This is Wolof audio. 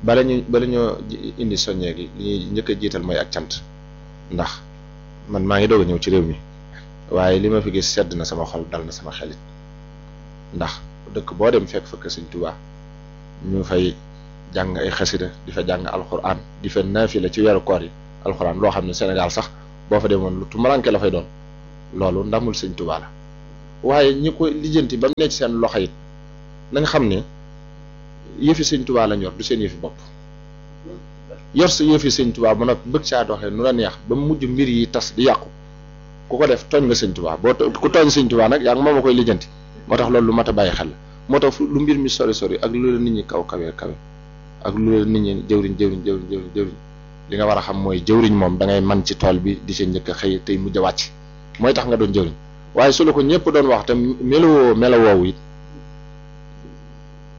bala ñu bala ñoo indi soññee gi li ñuy njëkk a jiital mooy ak cant ndax man maa ngi doog a ñëw ci réew mi waaye li ma fi gis sedd na sama xol dal na sama xelit ndax dëkk boo dem fekk fa kër Sëñ Tuubaa ñu fay jàng ay xasida di fa jàng alxuraan di fa naafila ci weeru koor yi alxuraan loo xam ne Sénégal sax boo fa demoon lu tumaranke la fay doon loolu ndamul Sëñ Tuubaa la waaye ñi ko lijjanti ba mu ne ci seen loxo it nañ xam ne yëfi Sëñ Tuubaa lañ yor du seen yëfi bopp yor sa yëfi Sëñ Tuubaa ba noppi bëgg saa doxee nu la neex ba mu mujj mbir yi tas di yàqu ku ko def tooñ nga Sëñ Tuubaa boo ku tooñ Sëñ Tuubaa nag yaa ngi moom a koy lijjanti moo tax loolu lu mat a bàyyi xel la moo tax lu mbir mi sori sori ak lu la nit ñi kaw kawe kawe ak lu la nit ñi jëwriñ jëwriñ jëwriñ jëwriñ jëwriñ li nga war a xam mooy jëwriñ moom da ngay man ci tool bi di sa njëkk a xëy tey mujj a wàcc mooy tax nga doon jëwriñ waaye su la ko ñëpp doon wax te melowoo melowoowu it